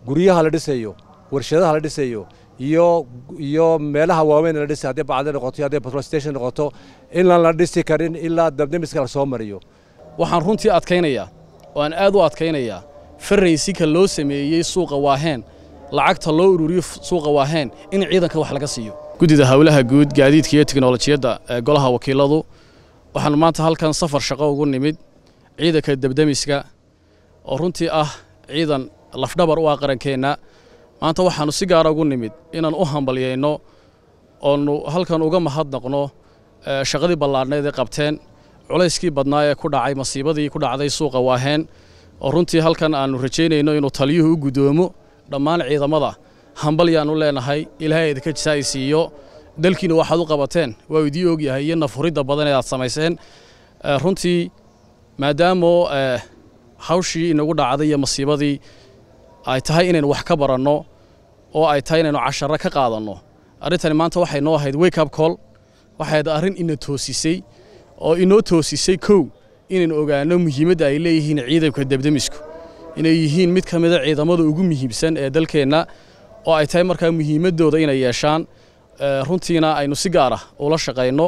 guryaha la dhisayo warshadaha la dhisayo iyo iyo meelaha waaweyn la dhisay haddii bacda noqoto iyo hadday petrol station noqoto inaan la dhisi karin ilaa dabdemiska la soo mariyo waxaan runtii adkaynayaa oo aan aad u adkaynayaa farraysika loo sameeyey suuqa waaheen lacagta loo ururiyo suuqa waaheen in ciidanka wax laga siiyo guddida howlaha guud gaadiidka iyo teknolojiyadda ee golaha wakiiladu waxaanu maanta halkan safar shaqo ugu nimid ciidanka debdemiska oo runtii ah ciidan lafdhabar u ah qarankeenna maanta waxaannu si gaara ugu nimid inaan u hambalyayno oonu halkan uga mahadnaqno shaqadii ballaadhnayd ee qabteen culayskii badnaa ee ku dhacay masiibadii ku dhacday suuqa waaheen oo runtii halkan aannu rajaynayno inuu taliyuhu u guddoomo dhammaan ciidamada hambalyaannu leenahay ilaahay idinka jisaa'i siiyo dalkiina waxaad u qabateen waa idii ogyahay iyo nafhuridda badan ee aad samayseen runtii maadaamoo hawshii inagu dhacday iyo masiibadii ay tahay inaynu wax ka baranno oo ay tahay inaynu casharro ka qaadanno arrintani maanta waxay noo ahayd wake up call waxay ahayd arrin ina toosisay oo inoo toosisay kow inaynu ogaanno muhiimadda ay leeyihiin ciidanka debdemisku inay yihiin mid ka mida ciidamada ugu muhiimsan ee dalkeenna oo ay tahay markaa muhiimaddooda inay yeeshaan runtiina aynu si gaar ah ula shaqayno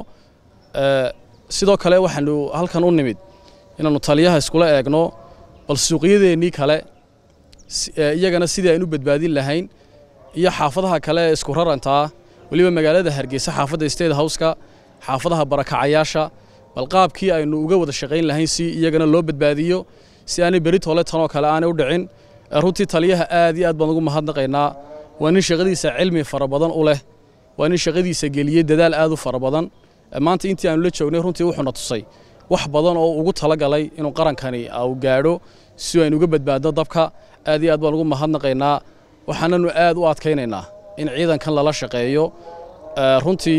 sidoo kale waxaanu halkan u nimid inaannu taliyaha iskula eegno bal suuqyadeennii kale iyagana sidii aynu badbaadin lahayn iyo xaafadaha kale ee isku rarantaa weliba magaalada hargeysa xaafadda state houseka xaafadaha barakacayaasha bal qaabkii aynu uga wada shaqayn lahayn si iyagana loo badbaadiyo si aanay beritole tanoo kale aanay u dhicin runtii taliyaha aad iyo aad baan ugu mahadnaqaynaa waa nin shaqadiisa cilmi fara badan u leh waa nin shaqadiisa geliyey dadaal aad u fara badan maanta intii aanu la joognay runtii wuxuuna tusay wax badan oo ugu talagalay inuu qarankani u gaadho si aynu uga badbaadno dabka aad iyo aad baan ugu mahadnaqaynaa waxaananu aad u adkaynaynaa in ciidankan lala shaqeeyo runtii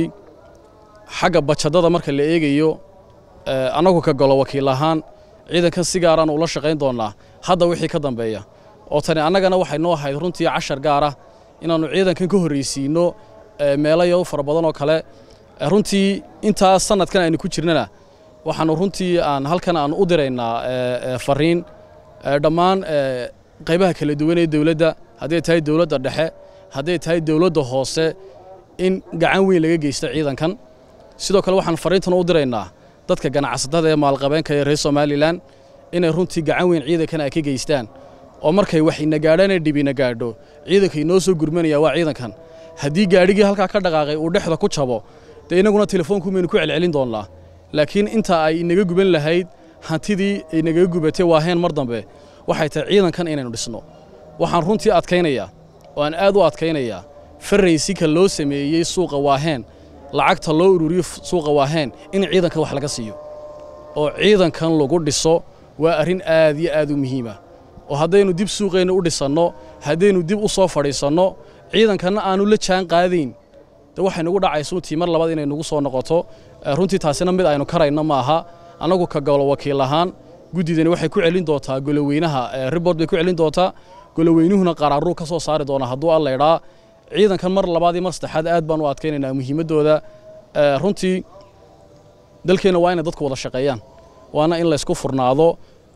xagga bajadada marka la eegayo annagu ka golo wakiil ahaan ciidankan si gaaraan ula shaqayn doonnaa hadda wixii ka dambeeya oo tani annagana waxay noo ahayd runtii cashar gaar ah inaannu ciidankan ka horraysiinno meelayo fara badan oo kale runtii intaa sanadkan aynu ku jirnana waxaannu runtii aan halkan aan u diraynaa fariin dhammaan qaybaha kala duwan ee dowladda hadday tahay dowladda dhexe hadday tahay dowladda hoose in gacan weyn laga geysto ciidankan sidoo kale waxaan fariintan u diraynaa dadka ganacsatada ee maalqabeenka ee reer somalilan inay runtii gacan weyn ciidankan ay ka geystaan oo markay wax ina gaadhaan ee dhib ina gaadho ciidanka inoo soo gurmanaya waa ciidankan haddii gaadhigii halkaa ka dhaqaaqay uu dhexda ku jabo dee innaguna telefoonku maynu ku celcelin doonnaa laakiin inta ay inaga guban lahayd hantidii inagaga gubatay waaheen mar dambe waxay tahay ciidankan inaynu dhisno waxaan runtii adkaynayaa oo aan aad u adkaynayaa farraysika loo sameeyey suuqa waaheen lacagta loo ururiyo suuqa waaheen in ciidankan wax laga siiyo oo ciidankan lagu dhiso waa arrin aad iyo aad u muhiima oo haddaynu dib suuqeenna u dhisanno haddaynu dib u soo fadhiisanno ciidankanna aanu la jaan qaadayn de waxay nagu dhacaysa runtii mar labaad inay nagu soo noqoto runtii taasina mid aynu karayno ma aha annagu ka golo wakiil ahaan guddidani waxay ku celin doontaa goloweynaha ribort bay ku celin doontaa goloweynuhuna qaraaruu ka soo saari doona hadduu alla idhaa ciidankan mar labaad iyo mar saddexaad aad baan u adkaynaynaa muhiimaddooda runtii dalkeenna waa inay dadku wada shaqeeyaan waana in laysku furnaado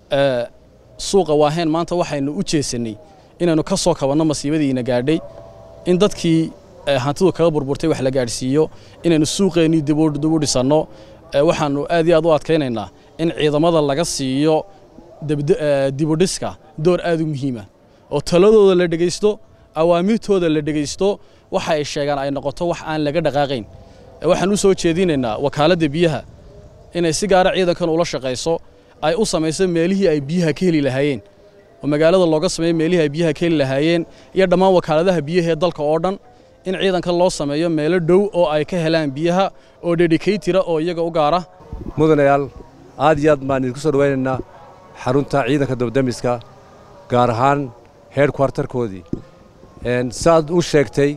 suuqa waaheen maanta waxaynu u jeesannay inaynu ka soo kabanno masiibadiina gaadhay in dadkii hantidu kaga burburtay wax la gaadhsiiyo inaynu suuqeennii dib u dhisanno waxaannu aad iyo aad u adkaynaynaa in ciidamada laga siiyo dibudhiska door aad u muhiima oo taladooda la dhegaysto awaamirtooda la dhegaysto waxa ay sheegaan ay noqoto wax aan laga dhaqaaqayn waxaan u soo jeedinaynaa wakaaladda biyaha inay si gaara ciidankan ula shaqayso ay u samayso meelihii ay biyaha ka heli lahaayeen oo magaalada looga sameeyo meelihii ay biyaha ka heli lahaayeen iyo dhammaan wakaaladaha biyaha ee dalka oo dhan in ciidankan loo sameeyo meelo dhow oo ay ka helaan biyaha oo dedicatira oo iyaga u gaara mudanayaal aad iyo aad baan idinku soo dhawaynaynaa xarunta ciidanka dabdamiska gaar ahaan heer kwartarkoodii saaad u sheegtay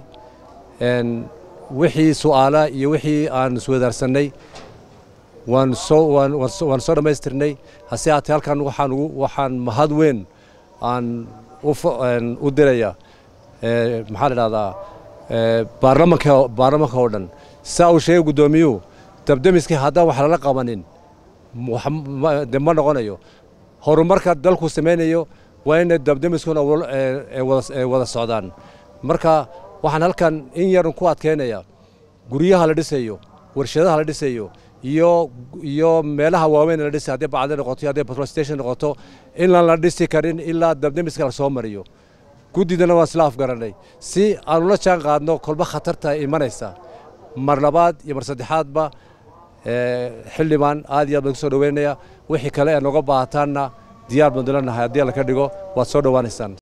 wixii su'aala iyo wixii aan iswadaarsanay waan soo waan soo dhammaystirnay hase haatee halkan waxaan waxaan mahad weyn aan u diraya maxaa la dhahdaa baarlamanka baarlamanka oo dhan saa uu sheegay guddoomiyuhu dabdamiskii haddaan wax lala qabanin de ma noqonayo horumarka dalku samaynayo waa inay dabdamiskuna wada socdaan marka waxaan halkan in yarun ku adkaynaya guryaha la dhisayo warshadaha la dhisayo iyo iyo meelaha waaweyn la dhisay haddii bacdi noqoto haddii petrol station noqoto inaan la dhisi karin ilaa dabdamiska la soo mariyo guddidana waan isla afgaranay si aan ula jaan qaadno kolba khatarta imanaysa mar labaad iyo mar saddexaadba xildhibaan aad iyo aad baan ku soo dhaweynaya wixii kale ee noga baahataanna diyaar baan dulanahay haddii alla ka dhigo waad soo dhowaanaysaan